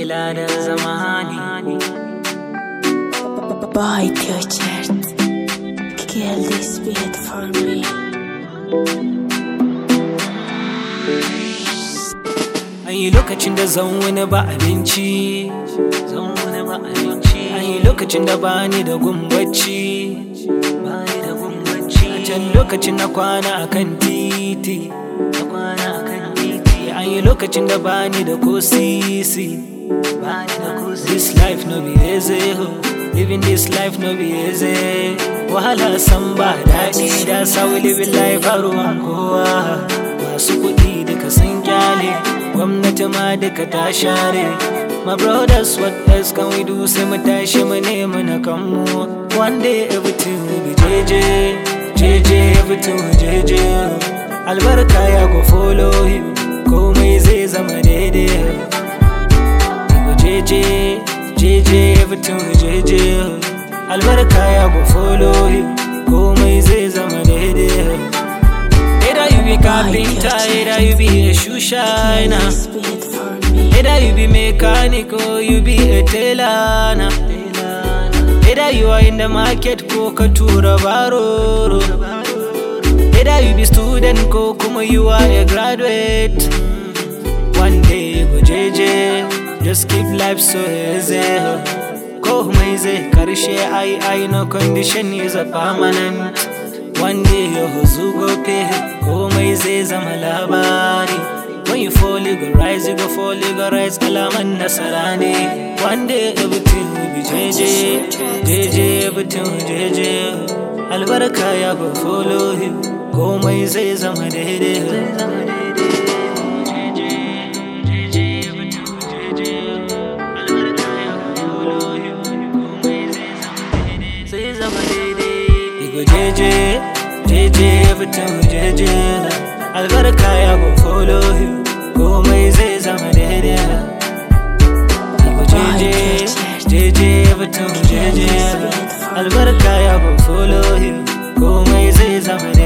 ila da zamani Boy Tjöchert Kill this beat for me An yi lokacin da zan wani ba abinci Zan wani ba abinci An yi lokacin da ba ni da gumbacci Ba ni da gumbacci A can lokacin na kwana a kan titi Na kwana a kan titi An yi lokacin da ba ni da ko sisi Ba ni da ko sisi This life no be easy ho Living this life no be easy Wahala san ba daɗi da sa we living life a ruwan kowa Masu kuɗi duka sun kyale gwamnati ma duka ta share my brothers what else can we do sai mu tashi mu nemi na kanmu one day everything will be jeje jeje everything will jeje albarka ya go follow you komai zai zama daidai go jeje jeje everything will jeje albarka ya go follow you komai zai zama daidai Either you be carpenter, either you be a shoe Kill shiner this beat for me Either you be mechanic or you be a tailor na. Either you are in the market ko ka tura baroro Either you be student ko kuma you are a graduate One day you go jeje Just keep life so easy Komai zai karshe ai ai no condition is a permanent One day your huzu go pay Komai zai zama labari When you fall you go rise you go fall you go rise Kalaman nasara ne One day everything will be jeje Jeje everything will jeje Albarka ya go follow you Komai zai zama daidai Sai zama daidai Igo jeje Jeje everything will jeje Albarka ya go follow you Komai zai zama daidai Igo jeje Jeje everything will jeje Albarka ya go follow you Komai zai zama daidai